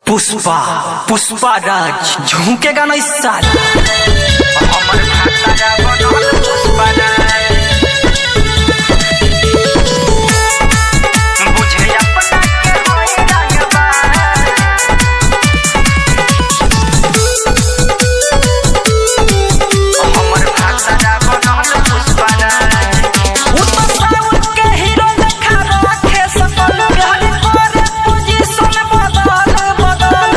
पुष्पा पुष्पा राज झुकेगा नहीं साला हमर भाषा बनल पुष्पा राज बुझे अपना के होई रंगबाज हमर भाषा बनल पुष्पा राज वो तो साउथ के हीरो देखा रखे सकल बिहारी पर पोजीशन बदल बदल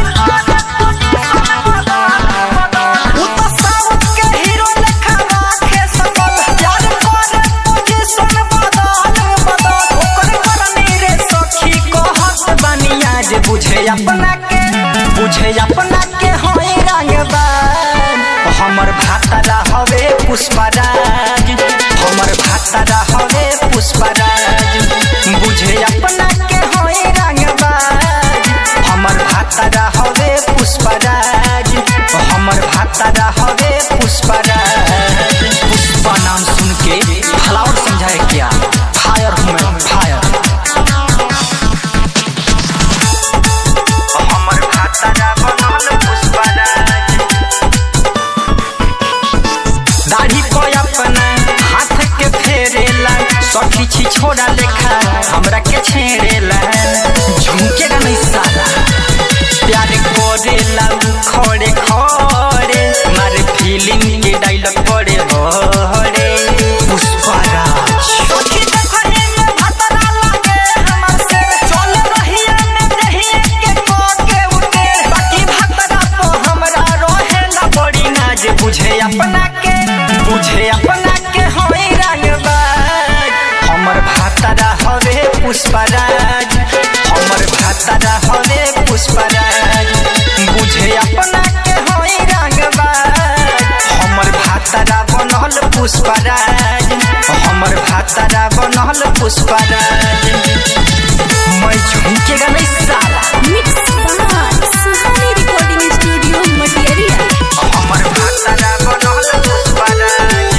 वो तो साउथ के हीरो देखा रखे सकल बिहारी पर पोजीशन बदल बदल ओकर करनी रे सखी कहत बनिया जे बुझे अपना के बुझे अपना के होई रंगबान हमर भातरा हवे पुष्पराज हमर भातरा हवे पुष्पराज बुझे अपना के होई रंगबाज हमर भातरा हवे पुष्पराज हमर भातरा हवे पुष्पराज पुष्पा नाम सुन के फ्लावर समझाए क्या फायर हूँ मैं फायर हमर भाषा बनल पुष्पा राज दाढ़ी को अपना हाथ के फेरेला सखी छी छोड़ा लेखा हमरा के छेड़ेला झुमकेगा नहीं साला प्यार करेला उ खड़े खड़े मारे फीलिंग के डायलॉग पड़े बड़े पुष्पराज सखी देखने में भतरा लागे हमर से चल रहिया में दहिया के को के उठे बाकी भतरा तो हमरा रहेला बड़ी नाज बुझे अपना के बुझे अपना के होई रंगबाज हमर भातरा हवे पुष्पराज हमर भातरा हवे पुष्पराज बुझे अपना के होई रंगबाज हमर भातरा बनल पुष्पराज हमर भातरा बनल पुष्पराज मैं झुमकेगा नहीं साला मिक्स बार सुहानी रिकॉर्डिंग स्टूडियो मटियरिया हमर भाषा बनल पुष्पा राज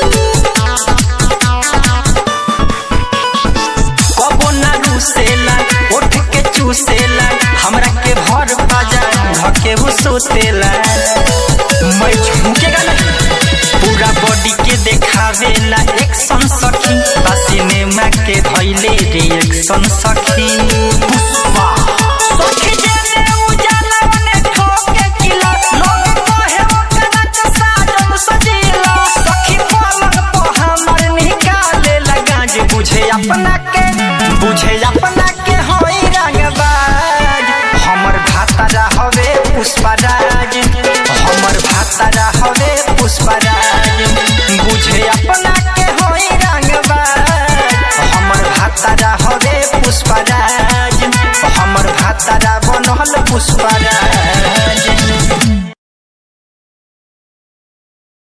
कबो ना रूसेला उठ के चूसेला हमरा के भर बाजा धके वो सोतेला मैं झुकेगा नहीं पूरा बॉडी के देखावेला एक्शन सखी बा सिनेमा के धैले रिएक्शन सखी पुष्पा सखी जेने उजाला बने ठोके किला लोग कहे ओकरा के साजन सजीला सखी पलक पर हमर निकाले लगा जे बुझे अपना के बुझे अपना के होई रंगबाज हमर भातरा हवे पुष्पराज हमर भातरा हवे पुष्पराज बुझे अपना के होई रंगबाज हमर भातरा हवे पुष्पराज हमर भातरा बनल पुष्पराज